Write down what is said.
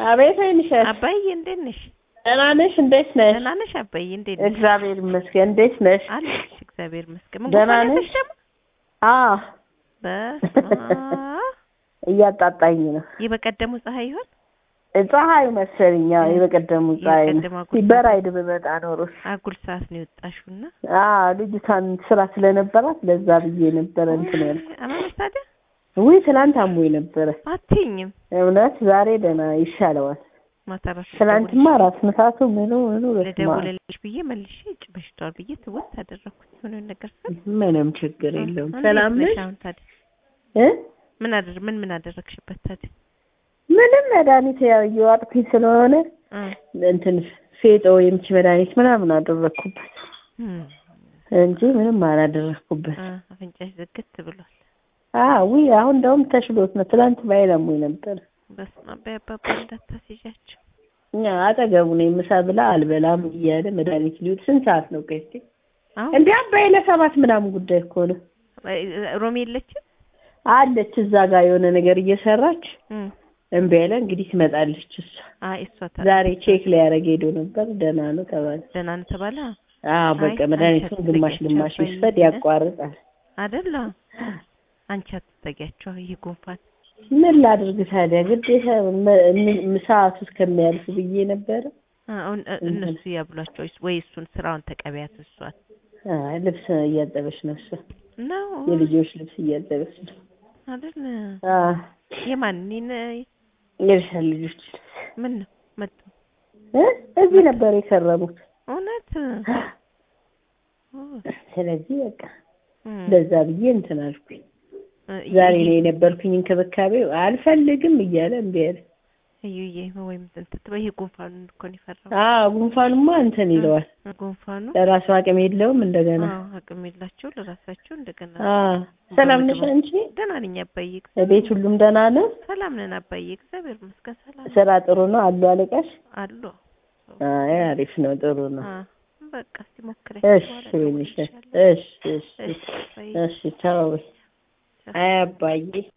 አቤት አይንሸት አባዬ እንዴት ነሽ? ደህና ነሽ? እንዴት ነሽ? ደህና ነሽ አባዬ እንዴት ነሽ? እግዚአብሔር ይመስገን። እንዴት ነሽ? አለሽ እግዚአብሔር ይመስገን። ምን ደህና ጉንፋን ነሽ? ያዘሽ ደግሞ? አዎ በስመ አብ። እያጣጣኝ ነው። የበቀደሙ ፀሐይ ይሆን? ፀሐዩ መሰለኝ። አዎ የበቀደሙ ፀሐይ ነው። የበቀደሙ አጉል በራይድ ብመጣ ኖሮስ አጉል ሰዓት ነው የወጣሽውና አዎ ልጅቷን ስራ ስለነበራት ለዛ ብዬ ነበረ እንትን ያልኩት። አመመሽ ታዲያ? ውይ ትናንት አሞኝ ነበረ። አትይኝም እውነት ዛሬ ደህና ይሻለዋል። ማታ እራሱ ትናንትማ ራስ ምታቱ ምኑ ምኑ በስመ አብ። ልደውልልሽ ብዬ መልሼ እጭ በሽቷል ብዬ ትውት አደረኩት። የሆነ ነገር ስል ምንም ችግር የለውም። እንዴት ሰላም ነሽ ነሽ? አሁን ታዲያ? እ ምን አደር ምን ምን አደረግሽበት ታዲያ? ምንም መድኃኒት ያው እየዋጥኩኝ ስለሆነ እ እንትን ፌጦ የምች መድኃኒት ምናምን አደረግኩበት እም፣ እንጂ ምንም አላደረግኩበት። እ አፍንጫሽ ዝግት ብሏል። አዎ አሁን እንደውም ተሽሎት ነው። ትናንት ባይለሙኝ ነበር። በስመ አብ አባባ እንዳታስይዣቸው። እኛ አጠገቡ ነኝ። ምሳ ብላ አልበላም እያለ መድኃኒት ሊውጥ ስንት ሰዓት ነው? ቆይ እስኪ አሁን እንዲህ አባይ ለሰባት ምናምን ጉዳይ እኮ ነው ሮሚ የለችም? አለች እዛ ጋር የሆነ ነገር እየሰራች እም፣ እምቢ አለ። እንግዲህ ትመጣለች እሷ። አይ እሷ ታ ዛሬ ቼክ ሊያደርግ ሄዶ ነበር። ደህና ነው ተባለ። ደህና ነው ተባለ አዎ በቃ አይ፣ መድኃኒቱን አንቺ ግማሽ አትዘጊያቸው ግማሽ አባዬ። ይስፈድ ያቋርጣል። አይደለ? አንቺ አትጠጊያቸው ይሄ ጉንፋን ምን ላድርግ ታዲያ ግዴታ መ- ም- ሰዓቱ እስከሚያልፍ ብዬ ነበረ። አሁን እ- እነሱ ያብሏቸው ወይስ- ወይ እሱን ስራውን ተቀበያት እሷን አይ ልብስ እያጠበች ነው እሷ። ነው የልጆች ልብስ እያጠበች ነው። አይደል? አዎ የማን እኔን የእርሻ ልጆች ልብስ ምን ነው መጡ እ እዚህ ነበር የከረሙት። እውነት ኦ፣ ስለዚህ በቃ እም፣ ለዛ ብዬ እንትን አልኩኝ። እ፣ ዛሬ እዩዬ- ነው የነበርኩኝ እንክብካቤው አልፈልግም እያለ እምቢ አለ። እዩዬ ወይም እንትን ትበይ ይሄ ጉንፋኑን እኮ ነው የፈራው አዎ ጉንፋኑማ እንትን ይለዋል። ጉንፋኑ ለራሱ አቅም የለውም እንደገና። አዎ አቅም የላቸው ለራሳቸው እንደገና አዎ ሰላም ነሽ አንቺ? ደህና ነኝ አባዬ ቤት ሁሉም ደህና ነው? ሰላም ነን አባዬ እግዚአብሔር ይመስገን ሰላም ስራ ጥሩ ነው አሉ አለቃሽ? አሉ አይ አሪፍ ነው ጥሩ ነው። አ በቃ እስቲ ሞክረኝ እሺ ወይንሽ እሺ እሺ እሺ አባዬ እሺ ቻው። አይ አባዬ